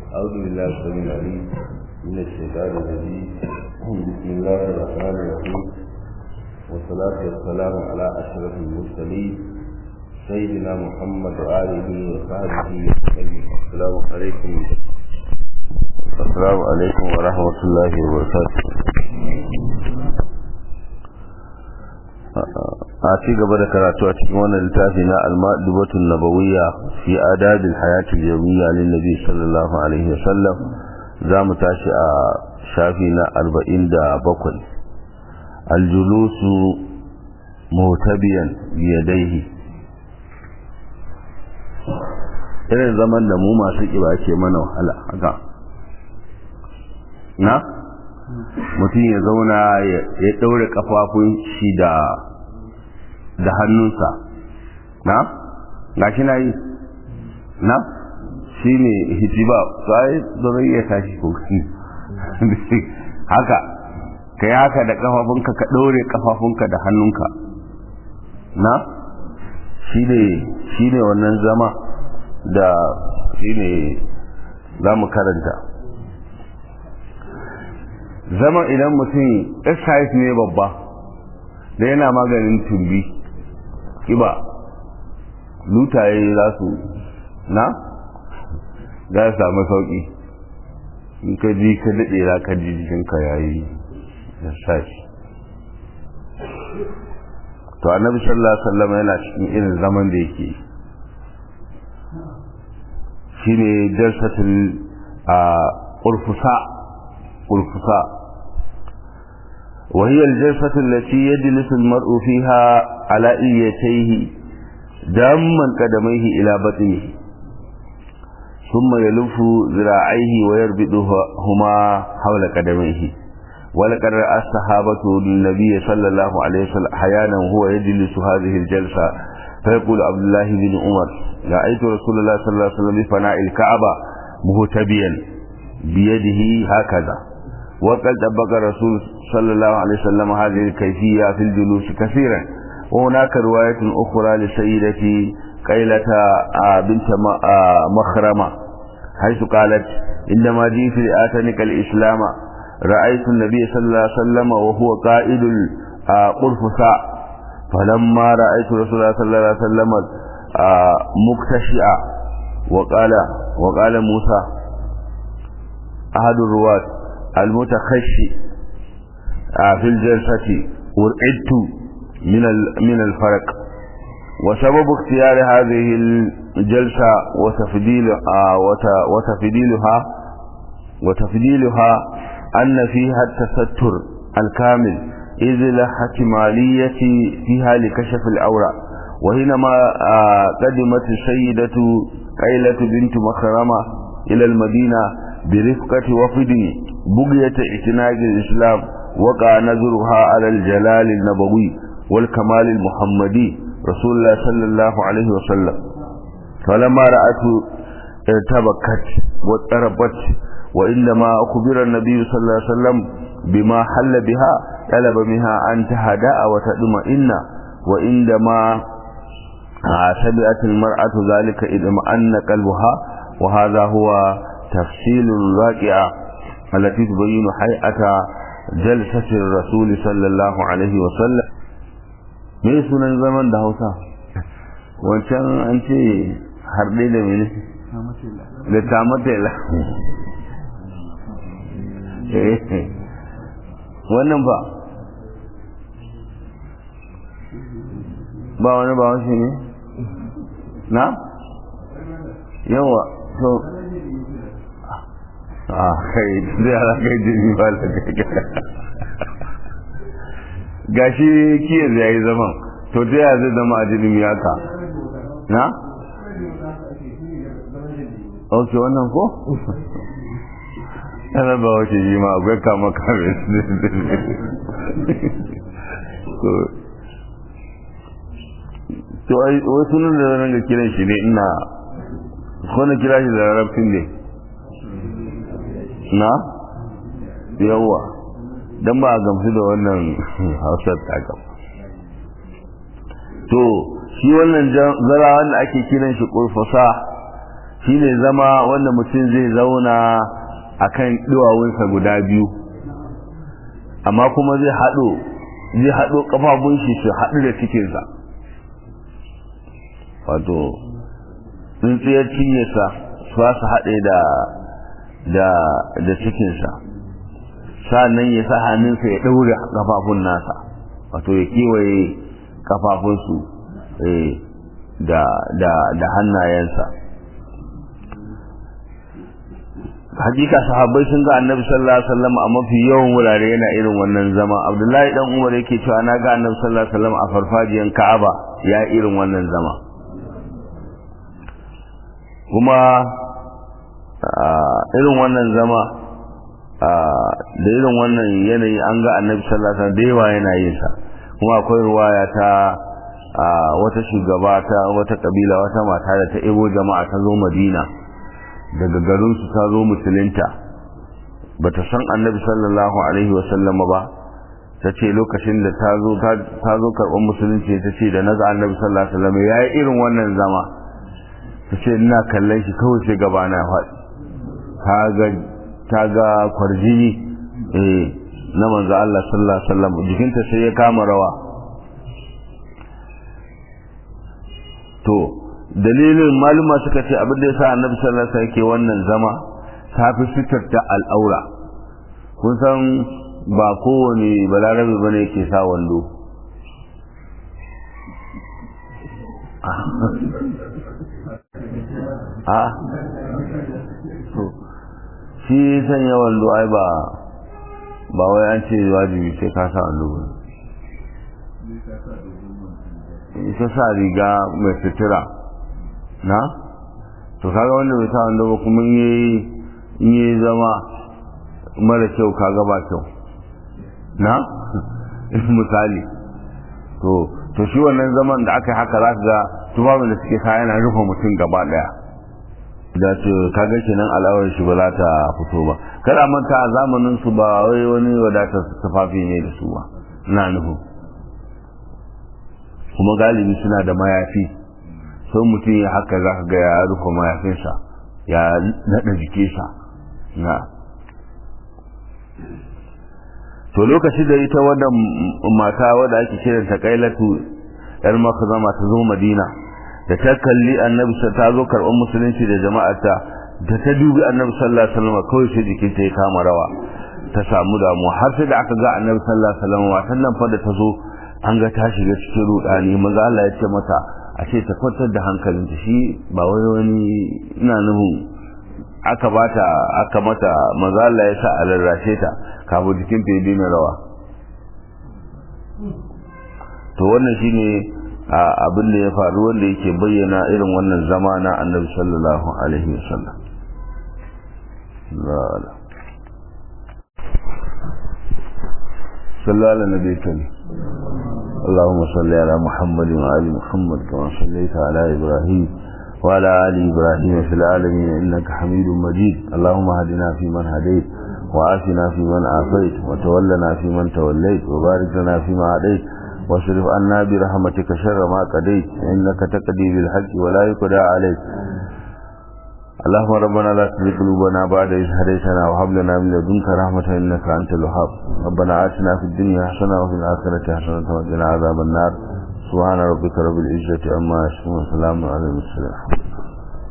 أعوذ بالله السميع العليم من الشيطان الرجيم بسم الله الرحمن الرحيم والصلاة والسلام على أشرف المرسلين سيدنا محمد وآله وصحبه وسلم السلام عليكم السلام عليكم ورحمة الله وبركاته a ci gaba da karatu a cikin wannan littafi na al-madubatun nabawiyya fi adabil hayatil yawmiyya lin nabi sallallahu alaihi wasallam zamu tashi a shafi na 47 al-julusu mutabiyan bi yadayhi irin zaman da mu masu kiba ke mana wahala haka na mutum ya zauna ya ɗaure kafafun shi da da hannunsa na gashi na yi na shi ne hijiba sai zai iya tashi kogi haka ka yi haka da kafafunka ka ɗaure kafafunka da hannunka na shi ne wannan zama da shi ne za mu karanta zama idan mutum exercise ne babba da yana maganin tumbi kiba lutaye za su na za su samu sauki in ka ji ka daɗe za ka ji jikinka yayi exercise to annabi sallallahu alaihi wasallam yana cikin irin zaman da yake shine jalsatul a qurfusa qurfusa وهي الجلسة التي يجلس المرء فيها على إيتيه داما قدميه إلى بطنه ثم يلف ذراعيه ويربطهما حول قدميه ولقد رأى الصحابة للنبي صلى الله عليه وسلم أحيانا وهو يجلس هذه الجلسة فيقول عبد الله بن عمر رأيت رسول الله صلى الله عليه وسلم بفناء الكعبة مهتبيا بيده هكذا وقد طبق الرسول صلى الله عليه وسلم هذه الكيفية في الجلوس كثيرا وهناك رواية أخرى لسيدتي قيلة بنت مخرمة حيث قالت إنما جئت لآتنك الإسلام رأيت النبي صلى الله عليه وسلم وهو قائد القرفساء فلما رأيت رسول الله صلى الله عليه وسلم مكتشئا وقال وقال موسى أحد الرواة المتخشي في الجلسة ورعدت من من الفرق وسبب اختيار هذه الجلسة وتفضيل وتفضيلها وتفضيلها أن فيها التستر الكامل إذ لا احتمالية فيها لكشف الأورى وحينما قدمت السيدة قيلة بنت مخرمة إلى المدينة برفقة وفد بقية اعتناق الإسلام وقع نظرها على الجلال النبوي والكمال المحمدي رسول الله صلى الله عليه وسلم فلما رأته ارتبكت واضطربت وإنما أخبر النبي صلى الله عليه وسلم بما حل بها طلب منها أن تهدأ وتطمئن وعندما سمعت المرأة ذلك اطمأن قلبها وهذا هو تفصيل الواقعة التي تبين حيئة جلسة الرسول صلى الله عليه وسلم me sunan zaman da hausa wancan an ce harɗe da mene da tamatela wannan ba ba wani ba wasu ne na yawa so a kai zai ala kai jini ba da gashi kiyar ya yi zaman to ta yaya zai zama a jinin yaka na? ok wannan ko? yana ba wace yi ma akwai kama kame to wasu nan da zanen ga kiran shi ne ina ko na kira shi da rarrafin ne na? yawwa don ba a gamsu da wannan hausar takam to shi wannan zara wanda ake kiran shi kurfasa shine zama wanda mutum zai zauna akan duwawunsa guda biyu amma kuma zai haɗo zai haɗo ƙafafun shi su haɗu da cikinsa wato tsintsiyar cinyarsa su su haɗe da da da cikinsa sa'annan ya sa hannunsa ya ɗaure ƙafafun nasa wato ya kewaye ƙafafunsu da da da hannayensa hakika sahabbai sun ga annabi sallallahu alaihi wasallam a mafi yawan wurare yana irin wannan zama abdullahi dan umar yake cewa na ga annabi sallallahu alaihi wasallam a farfajiyan ka'aba ya irin wannan zama kuma irin wannan zama da irin wannan yanayi an ga annabi sallallahu alaihi wasallam da yawa yana yin sa kuma akwai ruwaya ta wata shugaba ta wata kabila wata mata da ta ebo jama'a ta zo madina daga garinsu ta zo musulunta ba ta san annabi sallallahu alaihi wasallama ba ta ce lokacin da ta zo ta zo karɓar musulunci ta ce da naga annabi sallallahu alaihi wasallama ya yi irin wannan zama ta ce ina kallon shi kawai sai gaba na faɗi ta ga kwarjini eh na manzo Allah sallallahu alaihi wasallam jikinta sai ya kama rawa to dalilin maluma suka ce abin da ya sa annabi sallallahu alaihi wasallam ke wannan zama ta fi fitar da al'aura kun san ba kowane balarabe bane yake sa wando a to shi sanya wando ai ba ba wai an ce wajibi sai ka sa wando ba ita sa riga mai sutura na to kaga wanda bai sa wanda ba kuma in yi zama mara kyau kaga ba kyau na misali to to shi wannan zaman da aka yi haka za ka ga tufafin da suke sa yana rufe mutum gaba daya da ce kaga kenan al'awar shi ba za ta fito ba kada manta a zamanin su ba wai wani wadatar tufafi ne da su ba na nufin kuma galibi suna da mayafi sai mutum ya haka za ka ga ya rufe mayafinsa ya naɗa jikinsa na to lokaci da ita wannan mata wadda ake kiran ta kailatu yar maka zama ta zo madina da ta kalli annabi ta zo karɓar musulunci da jama'arta da ta dubi annabi sallallahu alaihi wasallam kawai sai jikinta ya kama rawa ta samu damuwa har sai da aka ga annabi sallallahu alaihi wasallam watan nan fa da ta zo an ga ta shiga cikin rudani maza Allah ya ce mata a ce ta kwantar da hankalinta shi ba wai wani ina nufin aka bata aka mata maza Allah ya sa a rarrashe ta kafin jikin ta ya daina rawa to wannan shine abin da ya faru wanda yake bayyana irin wannan zama na annabi sallallahu alaihi wasallam صلى على النبي الكريم اللهم صل على محمد وآل محمد كما صليت على إبراهيم وعلى آل إبراهيم في العالمين إنك حميد مجيد اللهم هدنا فيمن هديت وعافنا فيمن عافيت وتولنا فيمن توليت وبارك لنا فيما عديت واصرف عنا برحمتك شر ما قضيت إنك تقضي بالحق ولا يقضى عليك اللهم ربنا لا تزغ قلوبنا بعد إذ هديتنا وهب لنا من لدنك رحمة إنك أنت الوهاب ربنا آتنا في الدنيا حسنة وفي الآخرة حسنة وقنا عذاب النار سبحان ربك رب العزة عما يصفون وسلام على المرسلين